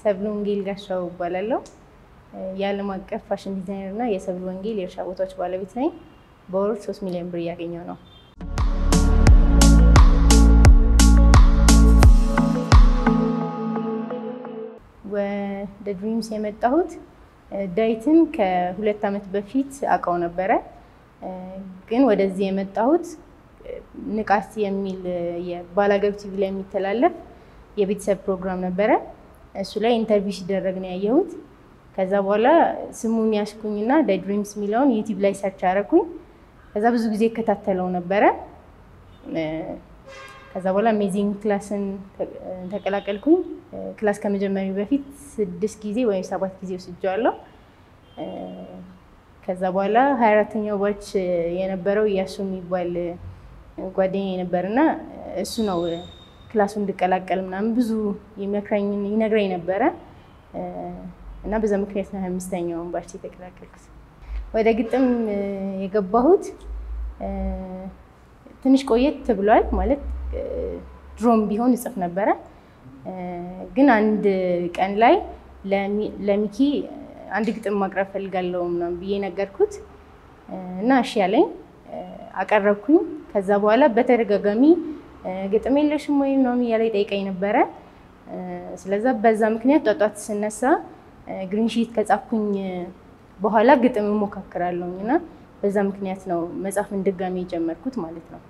ሰብለ ወንጌል ጋሻው እባላለሁ። የዓለም አቀፍ ፋሽን ዲዛይነር እና የሰብለ ወንጌል የእርሻ ቦታዎች ባለቤት ነኝ። በወር ሶስት ሚሊዮን ብር እያገኘው ነው። ወደ ድሪምስ የመጣሁት ዳዊትን ከሁለት ዓመት በፊት አውቀው ነበረ። ግን ወደዚህ የመጣሁት ንቃት የሚል የባላገሩ ቲቪ ላይ የሚተላለፍ የቤተሰብ ፕሮግራም ነበረ። እሱ ላይ ኢንተርቪው ሲደረግ ነው ያየሁት። ከዛ በኋላ ስሙን ያስኩኝና ዳይ ድሪምስ የሚለውን ዩቲዩብ ላይ ሰርች አደረኩኝ። ከዛ ብዙ ጊዜ እከታተለው ነበረ። ከዛ በኋላ አሜዚንግ ክላስን ተቀላቀልኩኝ። ክላስ ከመጀመሪ በፊት ስድስት ጊዜ ወይም ሰባት ጊዜ ወስጄዋለሁ። ከዛ በኋላ ሀያ አራተኛው ባች የነበረው እያሱ የሚባል ጓደኛ ነበርና እሱ ነው ክላሱ እንድቀላቀል ምናምን ብዙ ይመክረኝ ይነግረኝ ነበረ እና በዛ ምክንያት ነው ሀያ አምስተኛውን ባች የተቀላቀልኩት። ወደ ግጥም የገባሁት ትንሽ ቆየት ብሏል ማለት ድሮም ቢሆን እጽፍ ነበረ። ግን አንድ ቀን ላይ ለሚኪ አንድ ግጥም ማቅረብ ፈልጋለሁ ምናምን ብዬ ነገርኩት እና እሺ ያለኝ አቀረብኩኝ። ከዛ በኋላ በተደጋጋሚ ግጥም የለሽም ወይ ምናምን እያለ ይጠይቀኝ ነበረ። ስለዛ በዛ ምክንያት ጧጧት ስነሳ ግሪንሺት ከጻፍኩኝ በኋላ ግጥም እሞካክራለሁኝ እና በዛ ምክንያት ነው መጻፍን ድጋሚ የጀመርኩት ማለት ነው።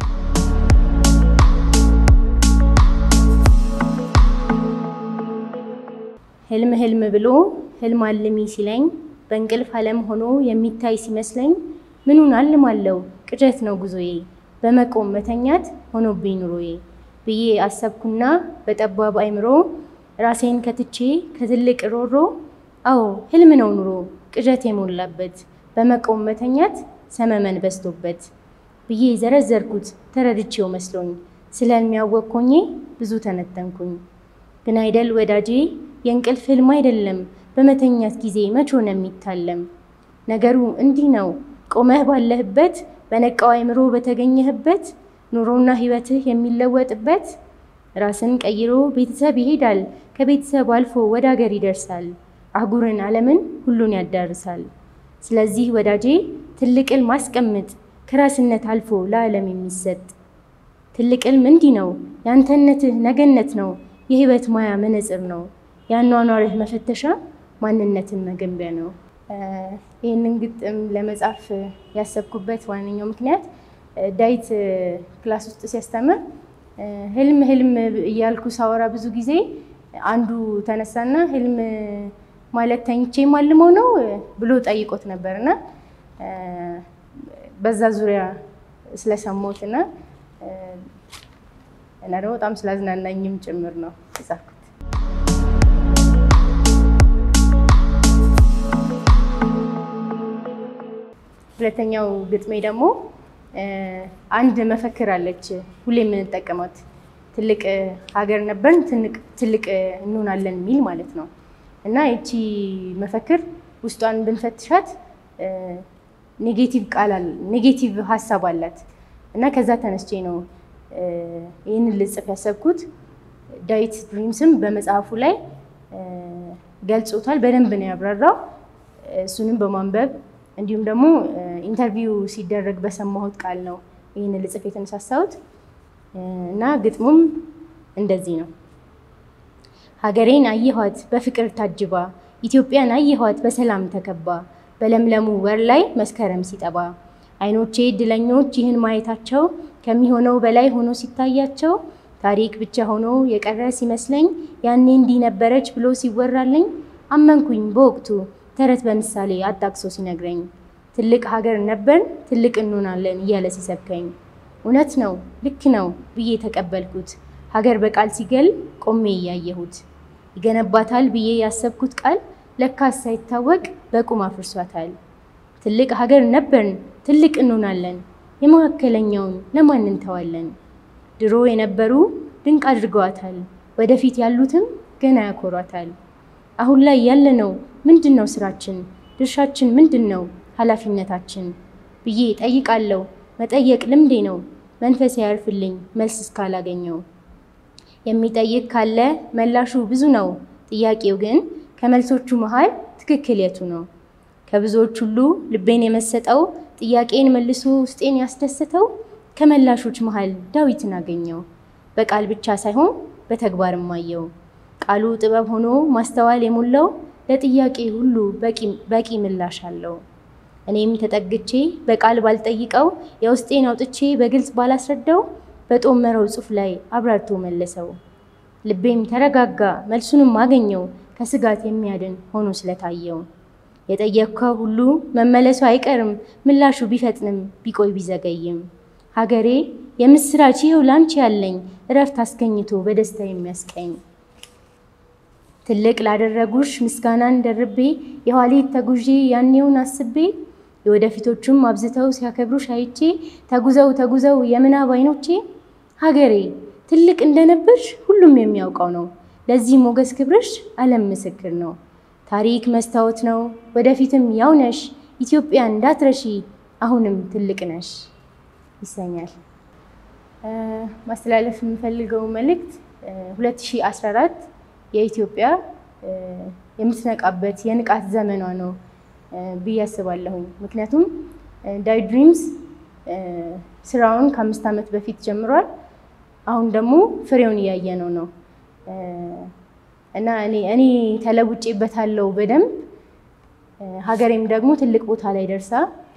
ህልም ህልም ብሎ ህልም አልሚ ሲለኝ በእንቅልፍ ዓለም ሆኖ የሚታይ ሲመስለኝ ምኑን አልማለው ቅዠት ነው ጉዞዬ በመቆም መተኛት ሆኖብኝ ኑሮዬ ብዬ አሰብኩና በጠባብ አይምሮ ራሴን ከትቼ ከትልቅ ሮሮ አዎ ህልም ነው ኑሮ ቅዠት የሞላበት በመቆም መተኛት ሰመመን በዝቶበት ብዬ ዘረዘርኩት ተረድቼው መስሎኝ ስለሚያወቅኮኜ ብዙ ተነተንኩኝ። ግን አይደል ወዳጄ የእንቅልፍ ህልም አይደለም በመተኛት ጊዜ መች ሆነ የሚታለም ነገሩ እንዲህ ነው ቆመህ ባለህበት በነቃው አይምሮ በተገኘህበት ኑሮና ህይወትህ የሚለወጥበት ራስን ቀይሮ ቤተሰብ ይሄዳል ከቤተሰብ አልፎ ወደ ሀገር ይደርሳል አህጉርን ዓለምን ሁሉን ያዳርሳል። ስለዚህ ወዳጄ ትልቅ ህልም ማስቀምጥ ከራስነት አልፎ ለዓለም የሚሰጥ ትልቅ ህልም እንዲህ ነው የአንተነትህ ነገነት ነው የህይወት ማያ መነጽር ነው የአኗኗርህ መፈተሻ ማንነትን መገንቢያ ነው። ይህንን ግጥም ለመጻፍ ያሰብኩበት ዋነኛው ምክንያት ዳዊት ክላስ ውስጥ ሲያስተምር ህልም ህልም እያልኩ ሳወራ ብዙ ጊዜ አንዱ ተነሳና ህልም ማለት ተኝቼ ማልመው ነው ብሎ ጠይቆት ነበር እና በዛ ዙሪያ ስለሰማሁት እና እና ደግሞ በጣም ስላዝናናኝም ጭምር ነው የጻፍኩት። ሁለተኛው ግጥሜ ደግሞ አንድ መፈክር አለች ሁሌ የምንጠቀማት ትልቅ ሀገር ነበርን ትልቅ እንሆናለን የሚል ማለት ነው እና ይቺ መፈክር ውስጧን ብንፈትሻት ኔጌቲቭ ቃል ኔጌቲቭ ሀሳብ አላት እና ከዛ ተነስቼ ነው ይህንን ልጽፍ ያሰብኩት። ዳዊት ድሪምስም በመጽሐፉ ላይ ገልጾታል፣ በደንብ ነው ያብራራው። እሱንም በማንበብ እንዲሁም ደግሞ ኢንተርቪው ሲደረግ በሰማሁት ቃል ነው ይህን ልጽፍ የተነሳሳሁት እና ግጥሙም እንደዚህ ነው። ሀገሬን አየኋት በፍቅር ታጅባ፣ ኢትዮጵያን አየኋት በሰላም ተከባ፣ በለምለሙ ወር ላይ መስከረም ሲጠባ፣ አይኖቼ እድለኞች ይህን ማየታቸው ከሚሆነው በላይ ሆኖ ሲታያቸው፣ ታሪክ ብቻ ሆኖ የቀረ ሲመስለኝ፣ ያኔ እንዲህ ነበረች ብሎ ሲወራልኝ፣ አመንኩኝ በወቅቱ ተረት በምሳሌ አጣቅሶ ሲነግረኝ ትልቅ ሀገር ነበርን ትልቅ እንሆናለን እያለ ሲሰብከኝ እውነት ነው ልክ ነው ብዬ ተቀበልኩት። ሀገር በቃል ሲገል ቆሜ እያየሁት ይገነባታል ብዬ ያሰብኩት ቃል ለካስ ሳይታወቅ በቁም አፍርሷታል። ትልቅ ሀገር ነበርን ትልቅ እንሆናለን የመካከለኛውን ለማን እንተዋለን? ድሮ የነበሩ ድንቅ አድርገዋታል ወደፊት ያሉትም ገና ያኮሯታል። አሁን ላይ ያለነው ምንድን ነው ስራችን? ድርሻችን ምንድን ነው ኃላፊነታችን ብዬ ጠይቃለሁ። መጠየቅ ልምዴ ነው መንፈስ ያርፍልኝ መልስ እስካላገኘው። የሚጠይቅ ካለ መላሹ ብዙ ነው ጥያቄው ግን ከመልሶቹ መሃል ትክክል የቱ ነው? ከብዙዎች ሁሉ ልቤን የመሰጠው ጥያቄን መልሶ ውስጤን ያስደሰተው ከመላሾች መሃል ዳዊትን አገኘው። በቃል ብቻ ሳይሆን በተግባርም አየው። ቃሉ ጥበብ ሆኖ ማስተዋል የሞላው ለጥያቄ ሁሉ በቂ ምላሽ አለው። እኔም ተጠግቼ በቃል ባልጠይቀው የውስጤን አውጥቼ በግልጽ ባላስረዳው በጦመረው ጽሑፍ ላይ አብራርቶ መለሰው። ልቤም ተረጋጋ መልሱንም አገኘው ከስጋት የሚያድን ሆኖ ስለታየው። የጠየቅከው ሁሉ መመለሱ አይቀርም ምላሹ ቢፈጥንም ቢቆይ ቢዘገይም። ሀገሬ የምስራች ይኸው ላንቺ ያለኝ እረፍት አስገኝቶ በደስታ የሚያስቀኝ ትልቅ ላደረጉሽ ምስጋናን ደርቤ የኋሊት ተጉዤ ያኔውን አስቤ የወደፊቶቹም አብዝተው ሲያከብሩሽ አይቼ ተጉዘው ተጉዘው የምናብ አይኖቼ ሀገሬ ትልቅ እንደነበርሽ ሁሉም የሚያውቀው ነው። ለዚህ ሞገስ ክብርሽ ዓለም ምስክር ነው። ታሪክ መስታወት ነው ወደፊትም ያው ነሽ ኢትዮጵያ እንዳትረሺ አሁንም ትልቅ ነሽ ይሰኛል። ማስተላለፍ የምፈልገው መልእክት 2014 የኢትዮጵያ የምትነቃበት የንቃት ዘመኗ ነው ብዬ አስባለሁኝ። ምክንያቱም ዳይ ድሪምስ ስራውን ከአምስት ዓመት በፊት ጀምሯል። አሁን ደግሞ ፍሬውን እያየነው ነው እና እኔ ተለውጬበታለሁ በደንብ ሀገሬም ደግሞ ትልቅ ቦታ ላይ ደርሳ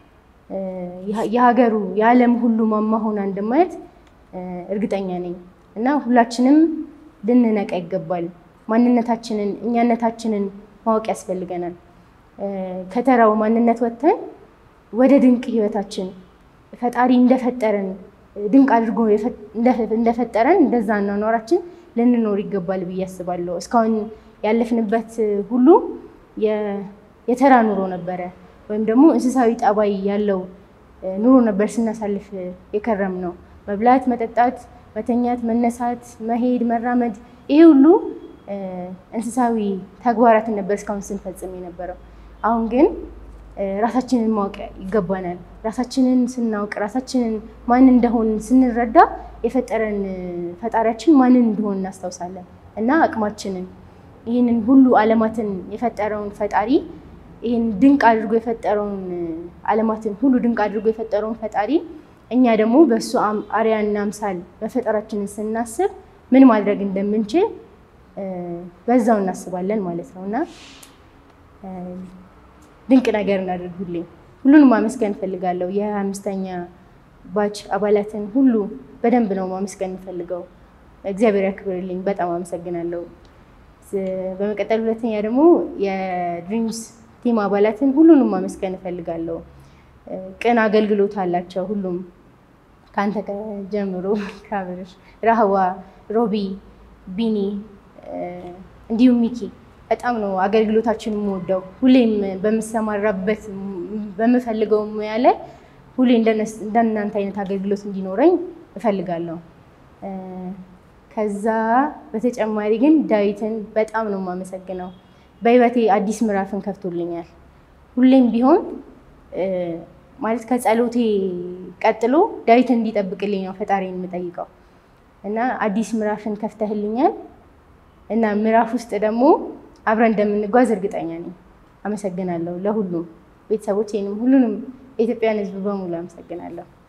የሀገሩ የዓለም ሁሉ ማማ ሆና እንደማየት እርግጠኛ ነኝ እና ሁላችንም ልንነቃ ይገባል። ማንነታችንን እኛነታችንን ማወቅ ያስፈልገናል። ከተራው ማንነት ወጥተን ወደ ድንቅ ህይወታችን ፈጣሪ እንደፈጠረን ድንቅ አድርጎ እንደፈጠረን እንደዛ አኗኗራችን ልንኖር ይገባል ብዬ አስባለሁ። እስካሁን ያለፍንበት ሁሉ የተራ ኑሮ ነበረ፣ ወይም ደግሞ እንስሳዊ ጠባይ ያለው ኑሮ ነበር ስናሳልፍ የከረም ነው። መብላት፣ መጠጣት፣ መተኛት፣ መነሳት፣ መሄድ፣ መራመድ ይሄ ሁሉ እንስሳዊ ተግባራትን ነበር እስካሁን ስንፈጽም የነበረው። አሁን ግን ራሳችንን ማወቅ ይገባናል። ራሳችንን ስናውቅ ራሳችንን ማን እንደሆን ስንረዳ የፈጠረን ፈጣሪያችን ማንን እንደሆን እናስታውሳለን እና አቅማችንን ይህንን ሁሉ ዓለማትን የፈጠረውን ፈጣሪ ይህን ድንቅ አድርጎ የፈጠረውን ዓለማትን ሁሉ ድንቅ አድርጎ የፈጠረውን ፈጣሪ እኛ ደግሞ በእሱ አርአያና አምሳል መፈጠራችንን ስናስብ ምን ማድረግ እንደምንችል በዛው እናስባለን ማለት ነው እና ድንቅ ነገር እናደርግ። ሁሌ ሁሉንም ማመስገን እንፈልጋለሁ። የሀያ አምስተኛ ባች አባላትን ሁሉ በደንብ ነው ማመስገን እንፈልገው። እግዚአብሔር ያክብርልኝ። በጣም አመሰግናለሁ። በመቀጠል ሁለተኛ ደግሞ የድሪምስ ቲም አባላትን ሁሉንም ማመስገን እንፈልጋለሁ። ቅን አገልግሎት አላቸው። ሁሉም ከአንተ ጀምሮ ካብርሽ፣ ራህዋ፣ ሮቢ፣ ቢኒ እንዲሁም ሚኪ በጣም ነው አገልግሎታችን የምወደው። ሁሌም በምሰማራበት በምፈልገው ሙያ ላይ ሁሌ እንደናንተ አይነት አገልግሎት እንዲኖረኝ እፈልጋለሁ። ከዛ በተጨማሪ ግን ዳዊትን በጣም ነው የማመሰግነው። በህይወቴ አዲስ ምዕራፍን ከፍቶልኛል። ሁሌም ቢሆን ማለት ከጸሎቴ ቀጥሎ ዳዊትን እንዲጠብቅልኝ ነው ፈጣሪን የምጠይቀው እና አዲስ ምዕራፍን ከፍተህልኛል እና ምዕራፍ ውስጥ ደግሞ አብረን እንደምንጓዝ እርግጠኛ ነኝ። አመሰግናለሁ ለሁሉም ቤተሰቦቼንም ሁሉንም የኢትዮጵያን ሕዝብ በሙሉ አመሰግናለሁ።